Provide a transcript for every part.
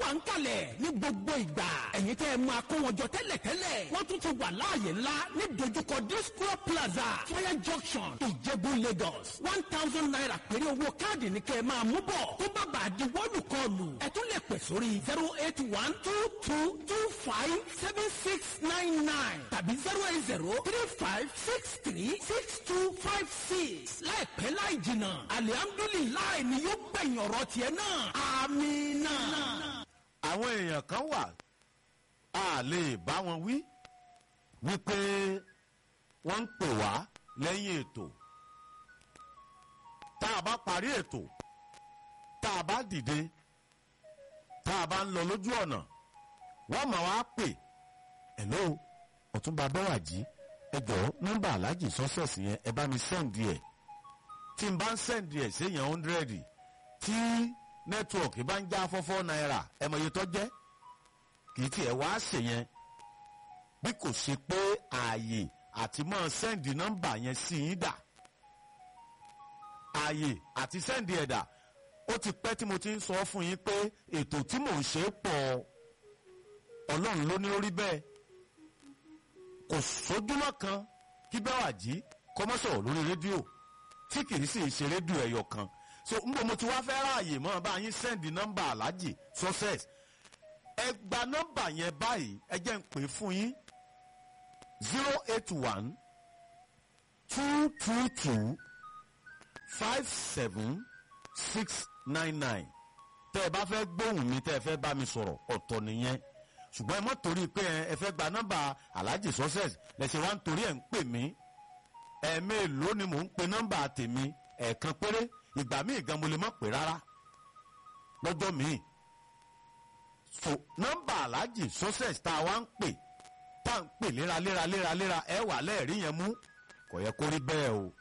wà ń kalẹ̀ ní gbogbo ìgbà ẹ̀yin tẹ́ ẹ máa kó wọn jọ tẹ́lẹ̀tẹ́lẹ̀ wọ́n tún ti wà láàyè ńlá ní dojúkọ disco plaza fire junction ìjẹ̀bú lagos one thousand naira péré owó káàdì ní kẹ́ ẹ máa mú bọ̀ tó bá bàa di wọ́ọ̀lù kọlù ẹ tún lè pè sórí zero eight one two two two five seven six nine nine tàbí zero eight zero three five six three six two five six láìpẹ́ láì jìnnà alihamdulilayi ni yóò gbẹ̀yìn ọ̀rọ̀ tiẹ̀ náà amina. àwọn èèyàn kan wà a lè bá wọn wí wípé wọ́n ń pè wá lẹ́yìn ètò tá a bá parí ètò tá a bá dìde tá a bá ń lọ lójú ọ̀nà wọ́n máa wá pè hello ọ̀túnba bẹ́wàjì ẹ jọ̀ọ́ nọ́mbà aláàjì sọ́sẹ̀sì yẹn ẹ bá mi sẹ́ǹdì ẹ̀ tí n bá ń sẹ́ǹdì ẹ̀ séèyàn hundred tí nẹ́tíwọ̀kì bá ń já fọ́fọ́ náírà ẹ mọ̀ iye tó jẹ́ kì í tiẹ̀ wá ṣe yẹn bí kò ṣe pé ààyè àti mọ́ sẹ́ǹdì nọ́mbà yẹn sí yín dà ààyè àti sẹ́ǹdì ẹ̀dà ó ti pẹ́ tí mo ti ń sọ fún yín pé ètò tí mò ń ṣe pọ̀ ọlọ́run ló ní orí bẹ́ẹ̀ kò sójúmọ́ kan kí bẹ́ẹ̀ wà jí kọ́mọ́sọ̀rọ̀ lórí rédíò tí kì í sì ṣe rédíò ẹ̀yọ̀ kan so n bò mo ti wá fẹ́ ráàyè mọ́ bá yín sẹ́ndì nọ́mbà aláàjì success ẹ gba nọ́mbà yẹn báyìí ẹ jẹ́ ń pè fún yín zero eight one two two two five seven six nine nine tẹ́ ẹ bá fẹ́ gbóhùn mi tẹ́ ẹ fẹ́ bá mi sọ̀rọ̀ ọ̀tọ̀ nìyẹn ṣùgbọ́n ẹ mọ̀ torí pé ẹ fẹ́ gba nọ́mbà aláàjì success lẹ́sẹ̀ wá ń torí ẹ̀ ń pè mí ẹ̀ẹ́mẹ́ẹ̀ló ni mò ń pe nọ́mbà tèmi ẹ̀ẹ̀kan péré ìgbà míì gan mo lè má pè rárá lọ́jọ́ míì so nọ́mbà aláàjì success tá a wá ń pè tá a ń pè léraléra léraléra ẹ wà lẹ́ẹ̀rí yẹn mú kò yẹ kó rí bẹ́ẹ̀ o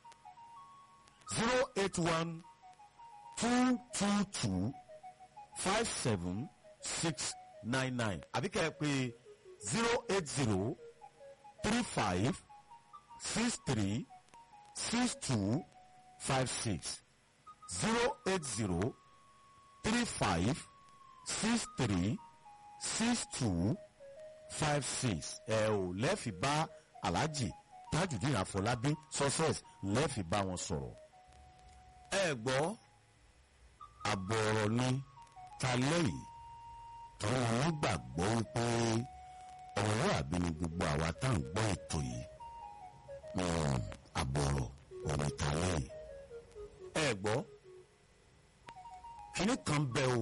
zero eight one two two two five seven six nine nine àbí kẹ́ ẹ pé zero eight zero three five six three six two five six zero eight zero three five six three six two five six ẹ ò lẹ́ẹ̀fì bá alhaji tajudeen afọlábí success lẹ́ẹ̀fì bá wọn sọ̀rọ̀ ẹ gbọ́ àbọ̀rọ̀ ni ta lẹ́yìn tọ́wọ́ wọn gbàgbọ́ wípé ọ̀rọ̀ àbí ni gbogbo àwa tá à ń gbọ́ ètò yìí àbọ̀rọ̀ òní ta lẹ́yìn ẹ gbọ́ kíní kan bẹ o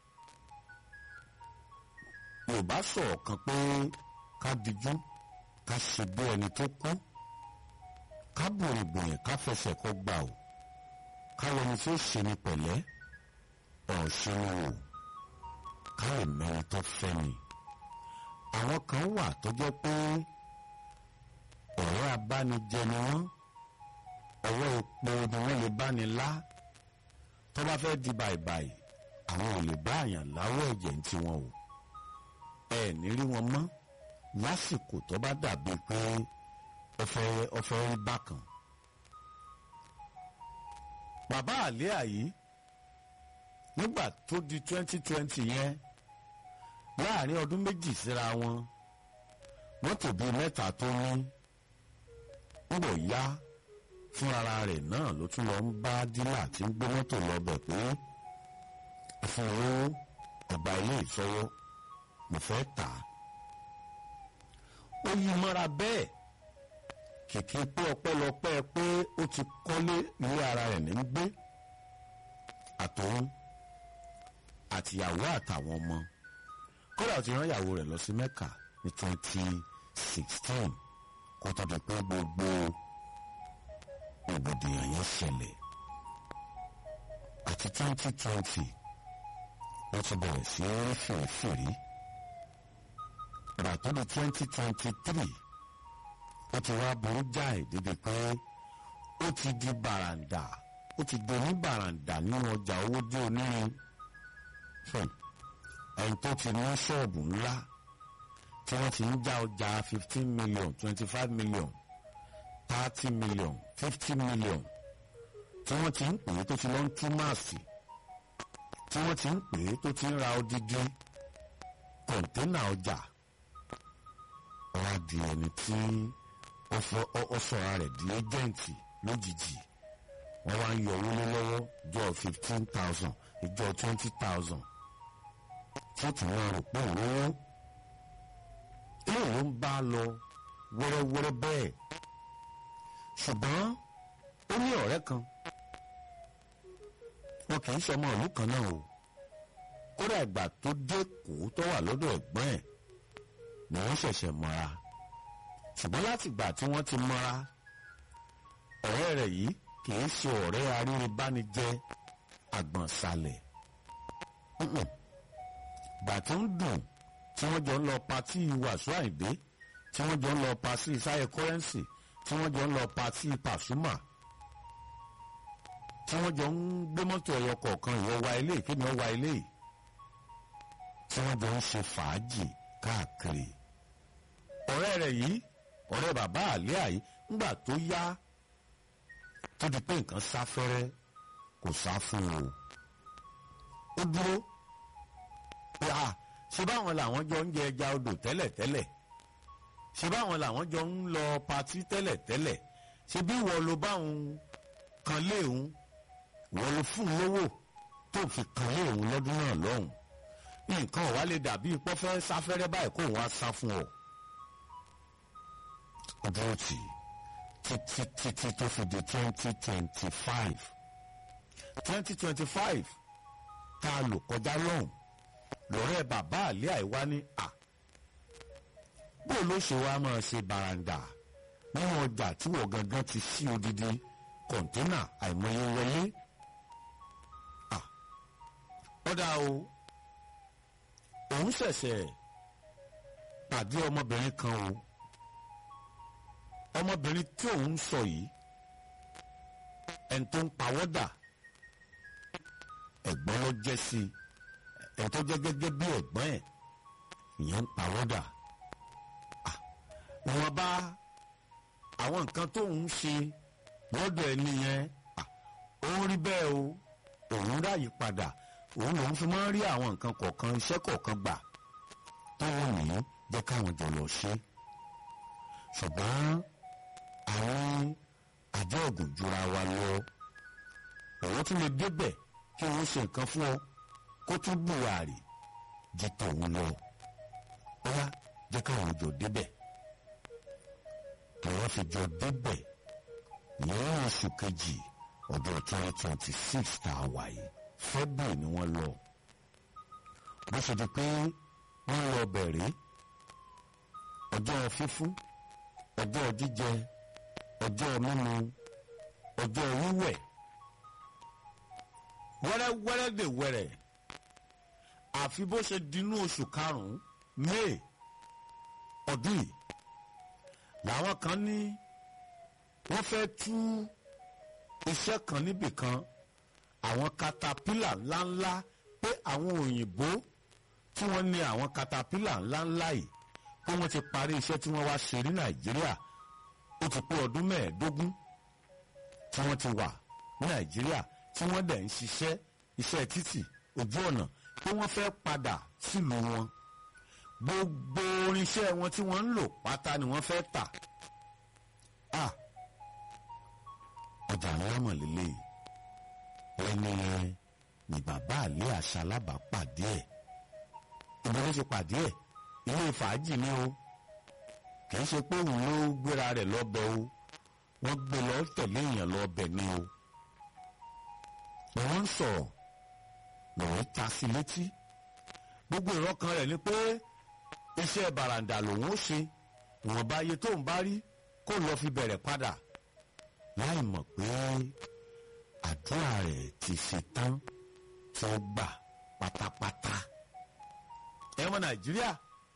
yorùbá sọ̀rọ̀ kan pé ká dijú ká ṣe bí ẹni tó kú ká bòrìbòrì ká fẹsẹ̀ kọ́ gbà o ká lẹni tó ṣe ni pẹ̀lẹ́ ọ̀ṣun o ká lè mẹ́rin tó fẹ́ ni àwọn kan wà tó jẹ́ pé ọ̀rọ̀ abánijẹ ni wọ́n ọwọ́ epo ni wọ́n lè bá ni lá tó bá fẹ́ di bàìbàì àwọn ò lè bá àyàn láwọ̀ ẹ̀jẹ̀ ń tiwọn o ẹ ní rí wọn mọ́ lásìkò tó bá dàbí pé ọfẹ ọfẹ rí bákan. bàbá àlẹ́ àyí nígbà tó di twenty twenty yẹn láàrin ọdún méjì síra wọn mọ́tò bíi mẹ́ta tó ní ń bọ̀ yá fúnra rẹ̀ náà ló tún lọ ń bá dílà tí ń gbé mọ́tò lọ bẹ̀ pé fún owó ọba ilé ìfọwọ́ mo fẹ́ tà á. ó yí mọ́ra bẹ́ẹ̀ kìkì pé ọpẹ́lọpẹ́ pé ó ti kọ́lé ilé ara rẹ̀ ní gbé àtòun àtìyàwó àtàwọn ọmọ kódà ó ti rán ìyàwó rẹ̀ lọ sí mẹ́kà ní twenty sixteen kó tó di pé gbogbo ògbòdìyàn yẹn ṣẹlẹ̀ àti twenty twenty wọ́n ti bẹ̀rẹ̀ sí rí fìrífìrí ràtọ́ di twenty twenty three ó ti wá burú jáì débi pé ó ti di bàràǹdà ó ti di oníbàràǹdà nínú ọjà owó dé onírin ẹni tó ti ní ṣọ́ọ̀bù ńlá tí wọ́n ti ń já ọjà fifteen million twenty five million thirty million fifty million tí wọ́n ti ń pè é tó ti lọ ń tú máàsì tí wọ́n ti ń pè é tó ti ń ra odidi kọ̀ǹténà ọjà wá di ẹni tí ó sọ̀rọ̀ rẹ̀ di ẹ́jẹ̀ǹtì lójijì wọ́n wá ń yọ owó lé lọ́wọ́ jọ fifteen thousand ìjọ twenty thousand tí ó tún wọn rò pé òun ilé ló ń bá lọ wẹ́rẹ́wẹ́rẹ́ bẹ́ẹ̀ ṣùgbọ́n ó ní ọ̀rẹ́ kan wọn kì í ṣọmọ ìlú kan náà o kódà ìgbà tó dé kó tó wà lọ́dọ̀ ẹ̀gbọ́n ẹ̀ ni wọ́n ṣẹ̀ṣẹ̀ mọ́ra ṣùgbọ́n láti ìgbà tí wọ́n ti mọ́ra ọ̀rẹ́ rẹ̀ yìí kì í ṣe ọ̀rẹ́ aríribánijẹ́ àgbọ̀nsalẹ̀ gbà tó ń dùn tí wọ́n jọ ń lọ patí wàsó àìdé tí wọ́n jọ ń lọ patí sáyẹ kọ́rẹ́ǹsì tí wọ́n jọ ń lọ patí pàṣúmà tí wọ́n jọ ń gbé mọ́tò ẹ̀yọ kọ̀ọ̀kan ìwọ wa ilé kémi ọ wa ilé tí wọ́n jọ ń ṣe fàájì káàkiri ọ̀rẹ́ rẹ̀ yìí ọ̀rẹ́ bàbá àlẹ́ àyí ńgbà tó yá tó di pé nǹkan sá fẹ́rẹ́ kò sá fún o ó dúró pé a ṣe báwọn làwọn jọ ń jẹ ẹja odò tẹ́lẹ̀tẹ́lẹ̀ ṣe báwọn làwọn jọ ń lọ patí tẹ́lẹ̀tẹ́lẹ̀ ṣe bí wọ́n lo báwọn kan léèhún wọ́n lo fún lówó tó fi kan léèhún lọ́dún náà lọ́hùn nǹkan ọ̀wá lè dàbí pọ́fẹ́ sáfẹ́rẹ́ báyìí kó wọ́n á sá fún ọ. dúró tì títí títí tó fi di twenty twenty five twenty twenty five tá a lò kọjá lọ́hùn lọ́rẹ́ bàbá àlẹ́ àìwá ní à bó ló ṣe wá máa ṣe baranda nínú ọjà tí wọ́n gangan ti sí odidi kọ̀ńténà àìmọye wọlé ọ̀dà o òun ṣẹ̀ṣẹ̀ pàdé ọmọbìnrin kan o ọmọbìnrin tí òun sọ yìí ẹni tó ń pawọ́dà ẹ̀gbọ́n ló jẹ́ sí i ẹni tó jẹ́ gẹ́gẹ́ bí ẹ̀gbọ́n ẹ̀ ìyẹn ń pawọ́dà wọn bá àwọn nǹkan tó ń ṣe lọ́dọ̀ ẹni yẹn òun rí bẹ́ẹ̀ o òun ráyè padà òun lòun fi máa ń rí àwọn nǹkan kọ̀ọ̀kan iṣẹ́ kọ̀ọ̀kan gbà táwọn nìyí jẹ́ káwọn jọ lọ ṣe ṣùgbọ́n àwọn àjọ ògùn jura wa lọ òun tún lè débẹ̀ kí wọ́n ṣe nǹkan fún ọ kó tún buhari jẹ tòun lọ ọlá jẹ́ káwọn jọ débẹ̀ tọ́wọ́ fi jọ débẹ̀ ní oṣù kejì ọdún twenty twenty six tá a wà yìí february ni wọ́n lọ bó ṣe di pé wọ́n lọ bẹ̀rẹ̀ ọjọ́ fífún ọjọ́ jíjẹ ọjọ́ mímu ọjọ́ wíwẹ̀ wẹ́rẹ́wẹ́rẹ́ dè wẹ́rẹ́ àfi bó ṣe dinú oṣù karùn-ún may ọdún yìí làwọn kan ní wọ́n fẹ́ tú iṣẹ́ kan níbì kan àwọn katapila ńláńlá pé àwọn òyìnbó tí wọ́n ní àwọn katapila ńláńlá yìí pé wọ́n ti parí iṣẹ́ tí wọ́n wá ṣe ní nàìjíríà ó ti pé ọdún mẹ́ẹ̀ẹ́dógún tí wọ́n ti wà ní nàìjíríà tí wọ́n dẹ̀ ń ṣiṣẹ́ iṣẹ́ títì ojú ọ̀nà pé wọ́n fẹ́ padà sílùú wọn gbogbo irinṣẹ́ wọn tí wọ́n ń lò pátá ni wọ́n fẹ́ tà á ọjà ńlá mọ̀lélẹ́ ẹni yẹn ni bàbá àlẹ́ àṣà alábàápàdé ẹ̀ ibi ló ṣe pàdé ẹ̀ ilé fàájì ni o kì í ṣe pé òun ló gbéra rẹ̀ lọ́bẹ̀ o wọ́n gbé lọ tẹ̀lé èèyàn lọ́bẹ̀ ni o ni wọ́n ń sọ̀rọ̀ lọ́wọ́ ta sí létí gbogbo ìrọ́kan rẹ̀ ni pé iṣẹ́ bàràǹdà lòun ó ṣe ìwọ̀nba iye tó ń bá rí kó lọ fi bẹ̀rẹ̀ padà láì mọ̀ pé àdúrà rẹ̀ ti ṣe tán tó gbà pátápátá. ẹ̀wọ̀n nàìjíríà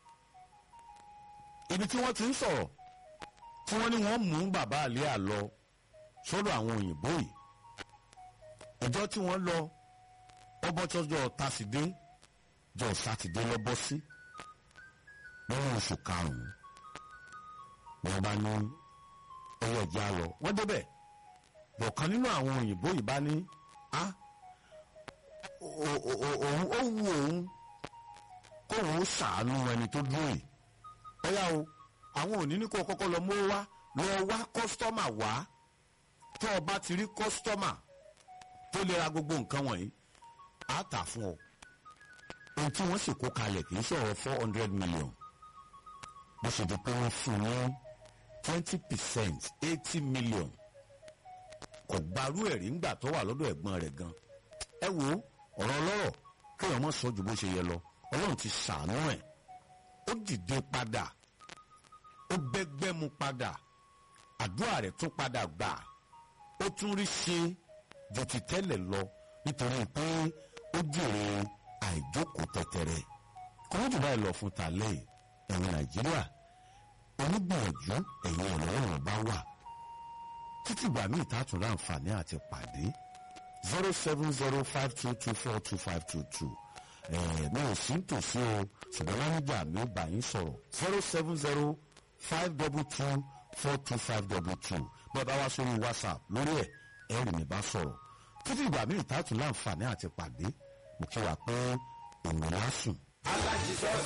ibi tí wọ́n ti ń sọ̀rọ̀ tí wọ́n ní wọ́n mú bàbá àlẹ́ àlọ́ sọ́dọ̀ àwọn òyìnbó yìí ìjọ tí wọ́n lọ ọbọ̀tọ́jọ́ tásídé jọ sátidé lọ́bọ́ sí lọ́wọ́ oṣù karùn-ún wọ́n bá ní ọwọ́ ìjà lọ wọ́n débẹ̀ bọ̀kan nínú àwọn òyìnbó yìí bá ní á o- o- o- òun ó wu òun kóun ó ṣàánú ẹni tó dúró yìí bóyá o àwọn òní ní kó o kọ́kọ́ lọ mú wá lọ wá kọ́sítọ́mà wá tó o bá ti rí kọ́sítọ́mà tó lè ra gbogbo nǹkan wọ̀nyí á tà fún ọ ohun tí wọ́n sì kó kalẹ̀ kì í sọ̀rọ̀ four hundred million bó ṣe di pé wọ́n fún un ní twenty percent eighty million kò gbarú ẹ̀rí ńgbà tó wà lọ́dọ̀ ẹ̀gbọ́n rẹ̀ gan ẹ wo ọ̀rọ̀ ọlọ́rọ̀ kéèyàn mọ̀ sọ ju bó ṣe yẹ lọ ọlọ́run ti ṣàánú ẹ̀ ó dìde padà ó bẹ́gbẹ́ mu padà àdúrà rẹ̀ tún padà gbà ó tún rí ṣe ju ti tẹ́lẹ̀ lọ nítorí pé ó jèrè àìjókòó tẹ̀tẹ̀rẹ̀ kọ́ńtù báyìí lọ fún tàlẹ́ ẹ̀wọ̀n nàìjíríà onígbìyànjú ẹ̀yìn ọ̀rọ̀ bá wà títí ìgbà míì tá a tún láǹfààní àti pàdé zero seven zero five two two four two five two two mi ò sí tòsí o ṣùgbọ́n láníjà mi ò bá yín sọ̀rọ̀ zero seven zero five double two four two five double two bí ẹ bá wá sórí whatsapp lórí ẹ̀ ẹ rí mi bá sọ̀rọ̀ títí ìgbà míì tá a tún láǹfààní àti pàdé mo kí wa pé òun lásùn. alájíṣọ́